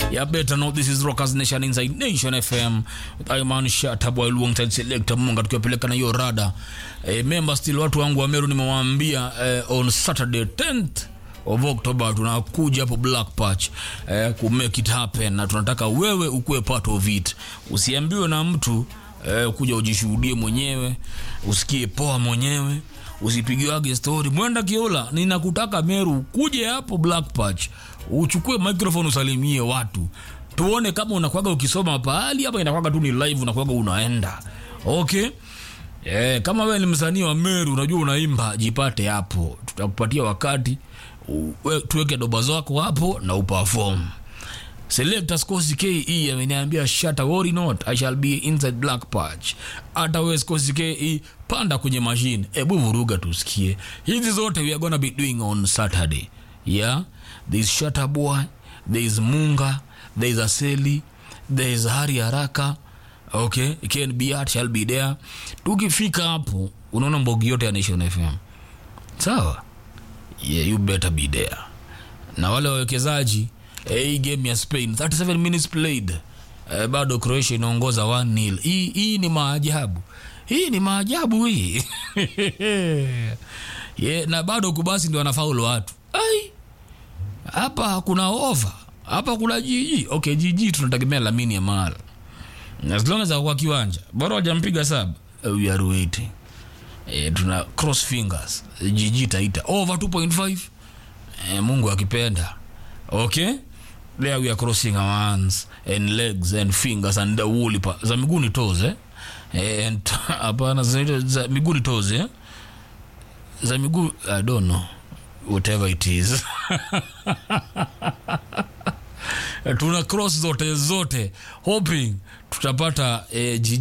Yeah, better know this is Rockers Nation inside Nation FM. Iman Shata boy alongside Selector Munga tukiwapeleka na hiyo rada. Eh, member still watu wangu wa Meru nimewaambia eh, on Saturday 10th of October tunakuja hapo Black Patch eh, ku make it happen na tunataka wewe ukuwe part of it. Usiambiwe na mtu eh, kuja ujishuhudie mwenyewe, usikie poa mwenyewe usipigiwage story mwenda kiola ninakutaka meru kuje hapo black patch uchukue microphone usalimie watu tuone kama unakwaga ukisoma pahali hapa inakwaga tu ni live unakwaga unaenda okay Eh, kama wewe ni msanii wa meru unajua unaimba jipate hapo tutakupatia wakati uwe, tuweke doba zako hapo na uperform Selector Skosi KE ameniambia shut worry not I shall be inside black patch. Hata wewe Skosi KE panda kwenye machine. Hebu vuruga tusikie. Hizi zote we are gonna be doing on Saturday. Yeah. There is Shatta Boy, there is Munga, there is Aseli, there is Hari Haraka. Okay, Ken Biat shall be there. Tukifika hapo unaona mbogi yote ya Nation FM. Sawa? Yeah, you better be there. Na wale wawekezaji eh, hii game ya Spain 37 minutes played eh, bado Croatia inaongoza 1-0. Hii hii ni maajabu. Hii ni maajabu hii. yeah, na bado kubasi ndio wanafaulu watu. Ai. Hapa kuna over. Hapa kuna GG. Okay, GG tunategemea Lamine Yamal. As long as kwa kiwanja. Bora hajampiga saba. Uh, we are waiting. Eh, tuna cross fingers. GG taita over 2.5. Eh, Mungu akipenda. Okay? There we are crossing our hands and legs and fingers and the woolly pa za miguu ni toes eh? Eh, and hapana za, za miguu ni toes eh? Za miguu I don't know whatever it is. Tuna cross zote zote hoping tutapata eh,